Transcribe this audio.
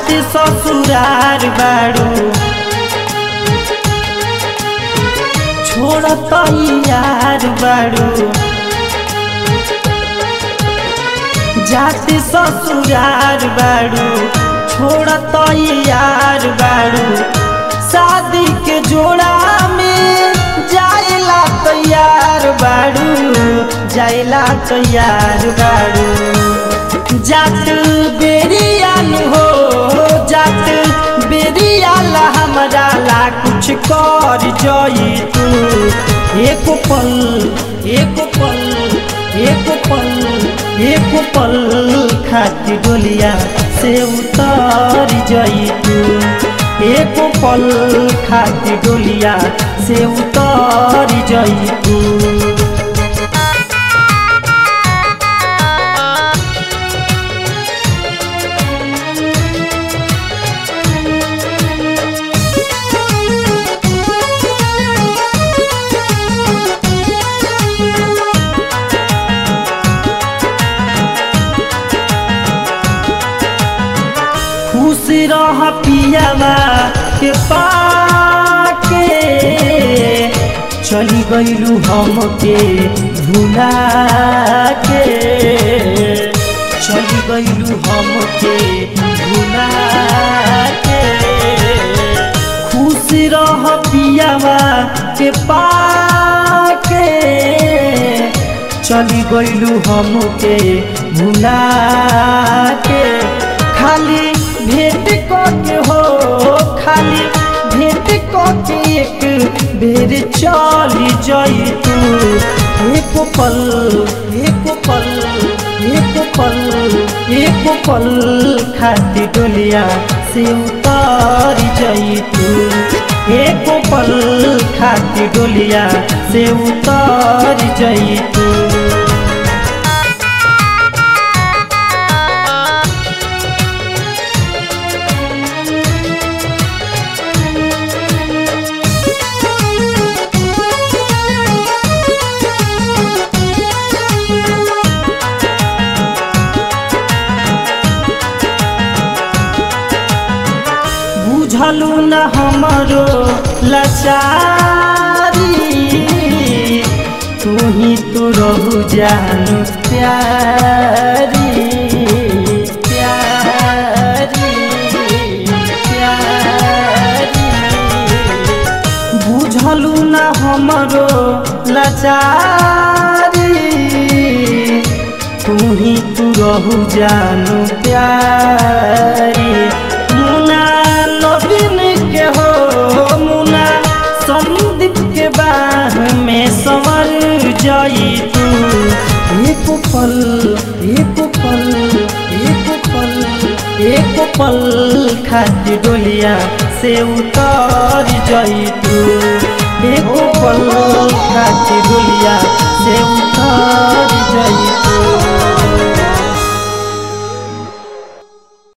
जाते ससुरार बाड़ू छोड़त यार बाड़ू जाते ससुरार बाड़ू छोड़त यार बाड़ू शादी के जोड़ा में जाइला तैयार बाड़ू जाइला तैयार बाड़ू जात बेरियान हो जात बेरियाला हमरा ला कुछ कर जई तू एक पल एक पल एक पल एक पल खाती डोलिया से उतर जई तू एक पल खाती डोलिया से उतर जई तू खुश रह पियावा के पाके चली गईलू हमके भुला के चली गईलू हमके भुला के खुश रह पियावा के पाके चली गईलू हमके भुला के खाली भेंट के हो खाली भेंट के एक बेर चली जाई तू एक पल एक पल एक पल एक पल खाती डोलिया से उतर जाई तू एक पल खाती डोलिया से उतर जाई तू बुझलू न हमरो लाचारी तू ही तो रहू जानू प्यारी प्यारी प्यारी बुझलू न हमरो लाचारी तू ही तू रहू जानू प्यारी मुना नवीन के हो मुना संदीप के बाह में संवर जाई तू एक पल एक पल एक पल एक पल खाती डोलिया से उतर जाई तू एक पल खाती डोलिया से उतर जाई तू